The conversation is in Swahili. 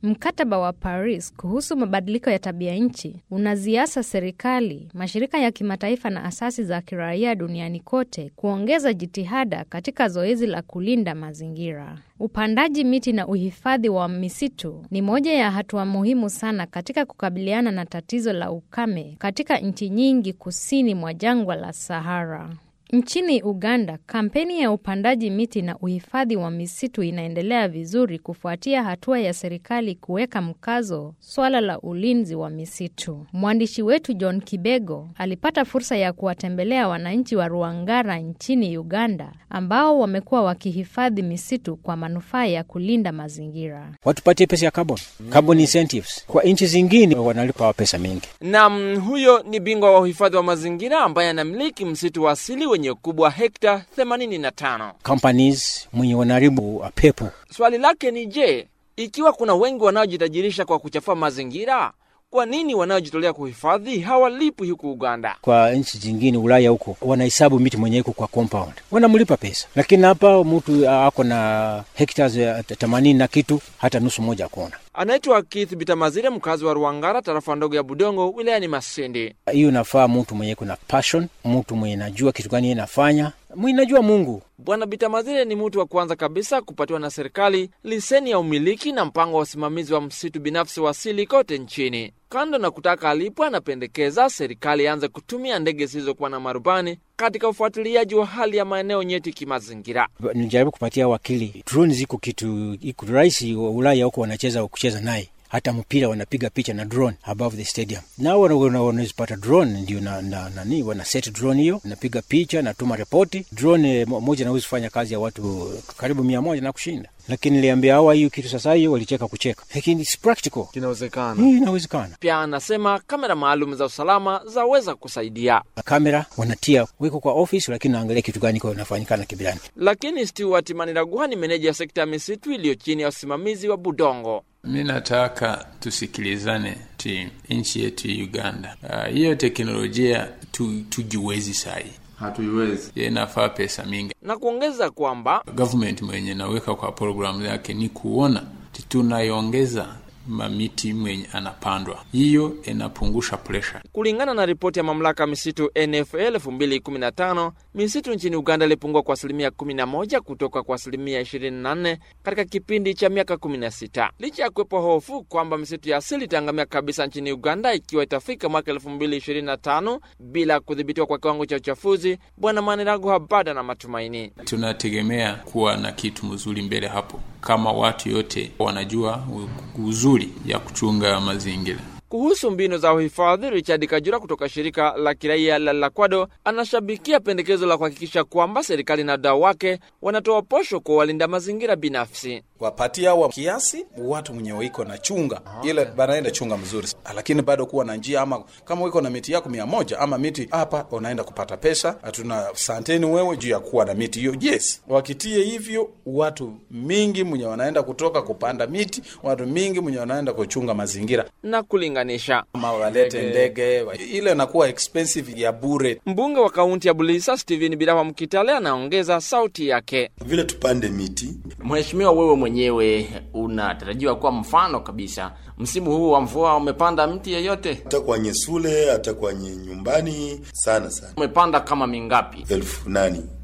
Mkataba wa Paris kuhusu mabadiliko ya tabia nchi unaziasa serikali, mashirika ya kimataifa na asasi za kiraia duniani kote kuongeza jitihada katika zoezi la kulinda mazingira. Upandaji miti na uhifadhi wa misitu ni moja ya hatua muhimu sana katika kukabiliana na tatizo la ukame katika nchi nyingi kusini mwa jangwa la Sahara. Nchini Uganda, kampeni ya upandaji miti na uhifadhi wa misitu inaendelea vizuri kufuatia hatua ya serikali kuweka mkazo swala la ulinzi wa misitu. Mwandishi wetu John Kibego alipata fursa ya kuwatembelea wananchi wa Ruangara nchini Uganda ambao wamekuwa wakihifadhi misitu kwa manufaa ya kulinda mazingira. Watupatie pesa ya carbon, carbon incentives. Kwa nchi zingine wanalipa pesa mingi. Nam, huyo ni bingwa wa uhifadhi wa mazingira ambaye anamiliki msitu wa asili wenye ukubwa wa hekta 85. Companies mwenye wanaharibu pepo. Swali lake ni je, ikiwa kuna wengi wanaojitajirisha kwa kuchafua mazingira, kwa nini wanaojitolea kuhifadhi hawalipwi huku Uganda? Kwa nchi zingine Ulaya huko wanahesabu miti mwenye iko kwa compound, wanamlipa pesa, lakini hapa mtu ako na hectares ya themanini na kitu, hata nusu moja akona. Anaitwa Keith Bitamazire, mkazi wa Ruangara, tarafa ndogo ya Budongo, wilayani Masindi. Hiyo nafaa mtu mwenye kuna passion, mtu mwenye najua kitu gani yeye nafanya, mwenye najua Mungu. Bwana Bitamazire ni mtu wa kwanza kabisa kupatiwa na serikali leseni ya umiliki na mpango wa usimamizi wa msitu binafsi wa asili kote nchini. Kando na kutaka alipwe, anapendekeza serikali ianze kutumia ndege zisizokuwa na marubani katika ufuatiliaji wa hali ya maeneo nyeti kimazingira. Nijaribu kupatia wakili, drone ziko kitu iko rahisi. Ulaya huko wanacheza kucheza naye hata mpira wanapiga picha na drone above the stadium, nao wanazipata drone ndio na, na, nani wana set drone hiyo, napiga picha, natuma ripoti. Drone moja naweza kufanya kazi ya watu karibu mia moja na kushinda, lakini niliambia hawa hiyo kitu sasa, hiyo walicheka kucheka, lakini it's practical, Inawezekana. hii inawezekana. Pia anasema kamera maalum za usalama zaweza kusaidia. Kamera wanatia weko kwa office, lakini naangalia kitu gani kwa inafanyikana kibirani. Lakini Stewart Maniraguha ni meneja ya sekta ya misitu iliyo chini ya usimamizi wa Budongo. Mi nataka tusikilizane ti nchi yetu Uganda. Ah, hiyo teknolojia tu, tujiwezi sahi, hatuiwezi. inafaa pesa mingi. na kuongeza kwamba Government mwenye naweka kwa programu yake ni kuona ti tunaiongeza mamiti mwenye anapandwa, hiyo inapungusha pressure. kulingana na ripoti ya mamlaka ya misitu NFL 2015 misitu nchini Uganda ilipungua kwa asilimia 11 kutoka kwa asilimia 24 katika kipindi cha miaka 16, licha ya kuwepo hofu kwamba misitu ya asili itaangamia kabisa nchini Uganda ikiwa itafika mwaka 2025 bila kudhibitiwa kwa kiwango cha uchafuzi. Bwana Maniraguha bado na matumaini. Tunategemea kuwa na kitu mzuri mbele hapo, kama watu yote wanajua u- uzuri ya kuchunga mazingira. Kuhusu mbinu za uhifadhi, Richard Kajura kutoka shirika la kiraia la Lakwado anashabikia pendekezo la kuhakikisha kwamba serikali na wadau wake wanatoa posho kwa walinda mazingira binafsi. wapatia wa kiasi watu mwenye wiko na chunga ile banaenda chunga mzuri, lakini bado kuwa na njia, ama kama wiko na miti yako mia moja ama miti hapa, unaenda kupata pesa, hatuna santeni wewe juu ya kuwa na miti hiyo. Yes, wakitie hivyo, watu mingi mwenye wanaenda kutoka kupanda miti, watu mingi mwenye wanaenda kuchunga mazingira, Na kulinganisha, ama walete ndege, ile inakuwa expensive ya bure. mbunge wa kaunti ya Bulisa Stephen Birawa Mkitale anaongeza sauti yake. Vile tupande miti Mheshimiwa, wewe mwenyewe unatarajiwa kuwa mfano kabisa. Msimu huu wa mvua umepanda mti yeyote? hata kwenye sule hata kwenye nyumbani sana sana, Umepanda kama mingapi? elfu nani